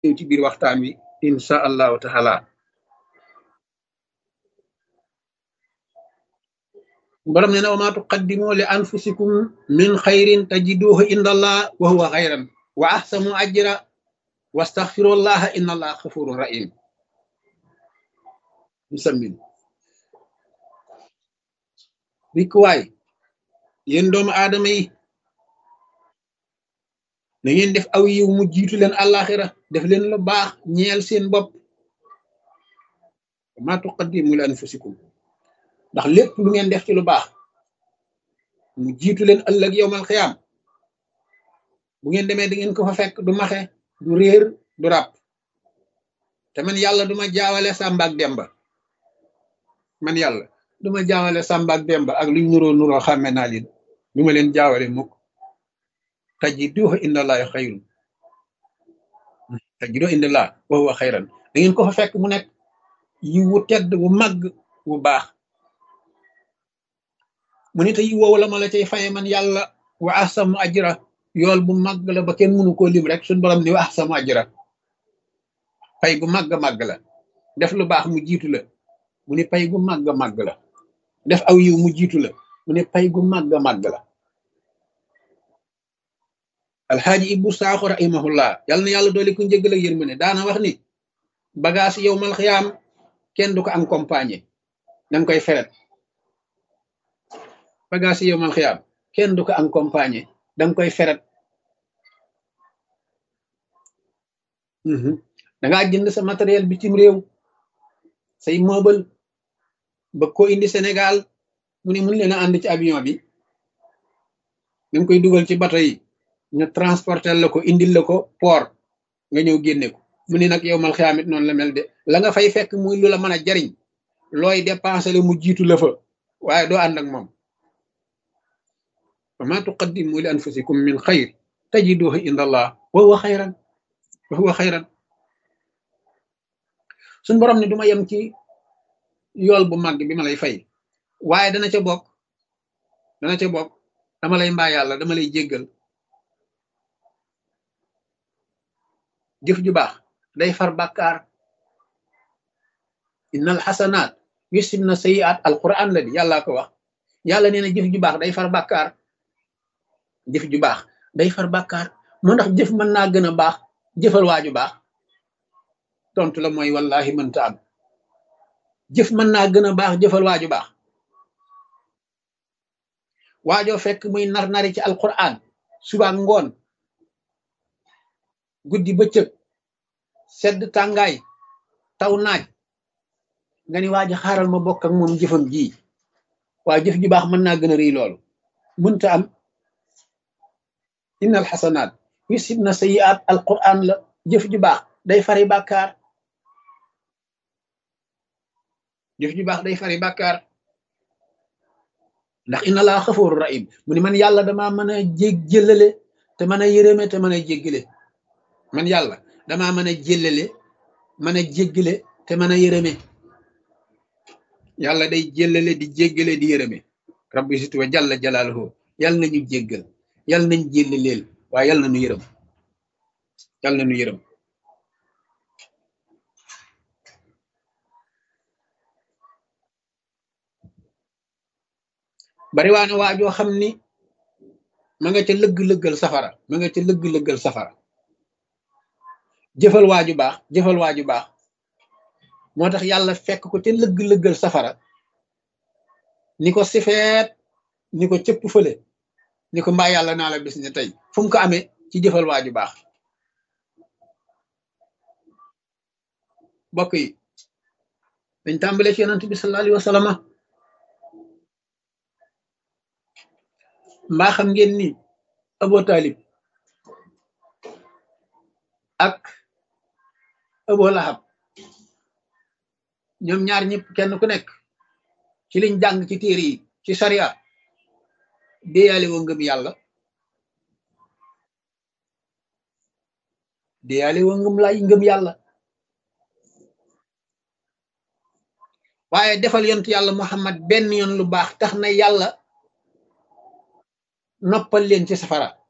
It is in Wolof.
ci biir waxtaan wi insha allahu taala borom nee na wa maa tuqaddimu li anfusikum min xayrin tajiduhu inda allah wa huwa xayran wa ahsanu ajra wastaxfirullaha inna allaha xafurun rahim musammin rikkuwaay yéen doomu aadama yi na ngeen def aw yiw mu jiitu leen àllaaxira def leen lu baax ñeel seen bopp ma tuqaddimu li anfusikum ndax lépp lu ngeen def ci lu baax mu jiitu leen ëllëg yowmal xiyaam bu ngeen demee da ngeen ko fa fekk du maxe du réer du ràpp te man yàlla duma jaawale Sàmba ak Demba man yàlla duma jaawale Sàmba ak Demba ak luñ nuroo nuroo xàmme naa leen du ma leen jaawale mukk tajiduhu indallahi xayrun tajiduhu indallah wa huwa xayran da ngeen ko fa fekk mu nekk yi wu tedd wu màgg wu baax mu ne te yi woowu la ma la cay faye man yàlla wa ahsamu ajra yool bu màgg la ba kenn mënu koo lim rek suñ borom ni wa ahsamu ajra pay gu màgg màgg la def lu baax mu jiitu la mu ne pay gu màgg màgg la def aw yiw mu jiitu la mu ne pay gu màgg màgg la alxaaji ibbu saaxo rahimahullah yàlla na yàlla doole ku njëggal ak yërmande daana wax ni bagage yow mal xiyaam kenn du ko accompagner danga koy feret bagage yow mal xiyaam kenn du ko accompagner danga koy feret dangaa jënd sa matériel bitim réew say meuble ba ko indi Sénégal mu ne mun leen a ànd ci avion bi danga koy dugal ci bato yi ñu transporter la ko indil la ko port nga ñëw génne ko mu ne nag yow mal xiyaamit noonu la mel de la nga fay fekk muy lu la mën a jariñ looy dépensé la mu jiitu la fa waaye doo ànd ak moom wa ma tuqaddimu li anfusikum min xayr tajiduhu inda allah wa huwa xayran wa huwa xayran suñ borom ne duma yem ci yool bu màgg bi ma lay fay waaye dana ca bokk dana ca bokk dama lay mbaa yàlla dama lay jéggal jëf ju baax day far bàkkaar innal xasanaat yusibna sayiat alquran la di yàllaa ko wax yàlla nee na jëf ju baax day far bàkkaar jëf ju baax day far bàkkaar moo ndax jëf mën naa gën a baax jëfal waaju baax tontu la mooy wallahi mënta am jëf mën naa gën a baax jëfal waaju baax waajoo fekk muy nar nari ci alquran suba ngoon guddi bëccëg sedd tàngaay taw naaj nga ni waa ji xaaral ma bokk ak moom jëfam ji waa jëf ju baax mën naa gën a rëy loolu mënta am innal xasanaat yusibna sayiat alquran la jëf ju baax day fari bàkkaar jëf ju baax day fari bàkkaar ndax inna laa xafooru rahim mu ni man yàlla dama mën a jég jëlale te mën a yërëme te mën a jéggale man yàlla damaa mën a jëllale mën a jéggale te mën a yërëme yàlla day jëllale di jéggale di yërëme rabbi situ wa jalla jalaaluhu yàlla nañu jéggal yàlla nañ jéllaleel waaye yàlla nañu yërëm yàlla nañu yërëm bari waa ne waajoo xam ni ma nga ca lëgg-lëggal safara ma nga ca lëgg-lëggal safara jëfal waaju baax jëfal waaju baax moo tax yàlla fekk ko ca lëgg-lëggal safara ni ko sifeet ni ko cëpp fële ni ko mbaa yàlla naa la bis ne tey fu mu ko amee ci jëfal waaju baax bokk yi dañ tàmbale ci yonent bi sallallahu alayhi wa sallam mbaa xam ngeen ni Abu Talib ak Abu Lahab ñoom ñaar ñëpp kenn ku nekk ci liñ jàng ci téere yi ci sariya déyaale woo ngëm yàlla déyaale woo ngëm lay ngëm yàlla waaye defal yontu yàlla Muhammad benn yoon lu baax tax na yàlla noppal leen ci safara